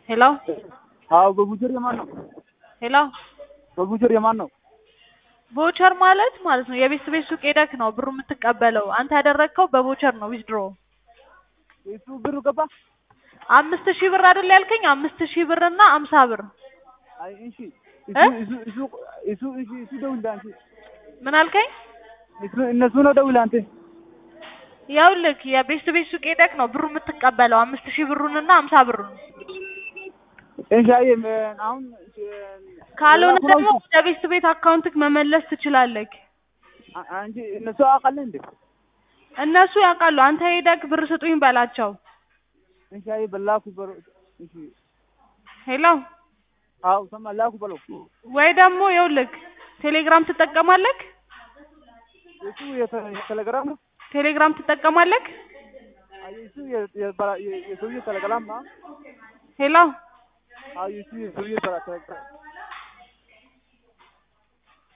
ሄሎ አዎ በቡቸር የማን ነው? ሄሎ በቡቸር የማን ነው? ቮቸር ማለት ማለት ነው የቤት ቤት ሱቅ ሄደክ ነው ብሩ የምትቀበለው። አንተ ያደረግከው በቮቸር ነው ዊዝድሮ። እሱ ብሩ ገባ? አምስት ሺህ ብር አይደል ያልከኝ? አምስት ሺህ ብር እና አምሳ ብር አይ እሺ እ? እሱ እሱ እሱ እሱ እሺ እሱ ደውል አንተ ምን አልከኝ? እሱ እነሱ ነው ደውል አንተ ይኸውልህ የቤት ቤት ሱቅ ሄደክ ነው ብሩ የምትቀበለው አምስት ሺህ ብሩንና አምሳ ብሩን። እሺ አይ አሁን ካልሆነ ሌላ ደግሞ ሰው- ወደ ቤት ቤት አካውንትክ መመለስ ትችላለህ። አ- አንቺ እነሱ አውቃለህ እንዴ? እነሱ ያውቃሉ። አንተ ሄደክ ብር ስጡኝ በላቸው። እሺ አይ በላኩ በሮ እሺ ሄሎ አዎ ሰማ ላኩ በለው ወይ ደግሞ ይኸውልህ ቴሌግራም ትጠቀማለህ? እሱ የተ- የቴሌግራም ነው ቴሌግራም ትጠቀማለህ? አይ እሱ የ- የበራ- የ- የሰውዬ ቴሌግራም ነው ሄሎ አይ እሱ የሰውዬ ቴሌግራም